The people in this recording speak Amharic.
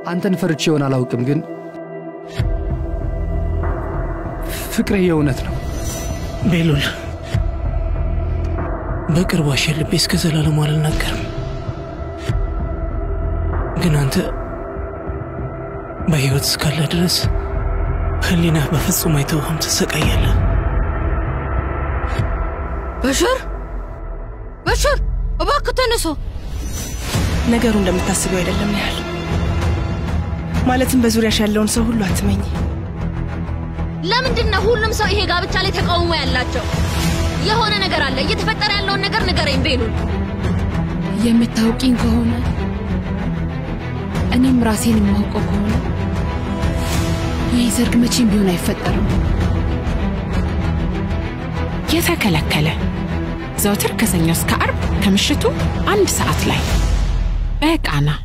አንተን ፈርቼ ይሆን አላውቅም፣ ግን ፍቅሬ የእውነት ነው። ቤሉል በቅርቡ አሸልቤ እስከ ዘላለሙ አልናገርም። ግን አንተ በሕይወት እስካለ ድረስ ህሊና በፍጹም አይተውህም፣ ትሰቃያለህ። በሽር በሽር፣ እባክህ ተነሶ። ነገሩ እንደምታስበው አይደለም ያህል ማለትም በዙሪያሽ ያለውን ሰው ሁሉ አትመኝ። ለምንድን ነው ሁሉም ሰው ይሄ ጋብቻ ላይ ተቃውሞ ያላቸው? የሆነ ነገር አለ። እየተፈጠረ ያለውን ነገር ንገረኝ ቤሉል። የምታውቂኝ ከሆነ እኔም ራሴን የማውቀው ከሆነ ይህ ሰርግ መቼም ቢሆን አይፈጠርም። የተከለከለ ዘውትር ከሰኞ እስከ አርብ ከምሽቱ አንድ ሰዓት ላይ በቃና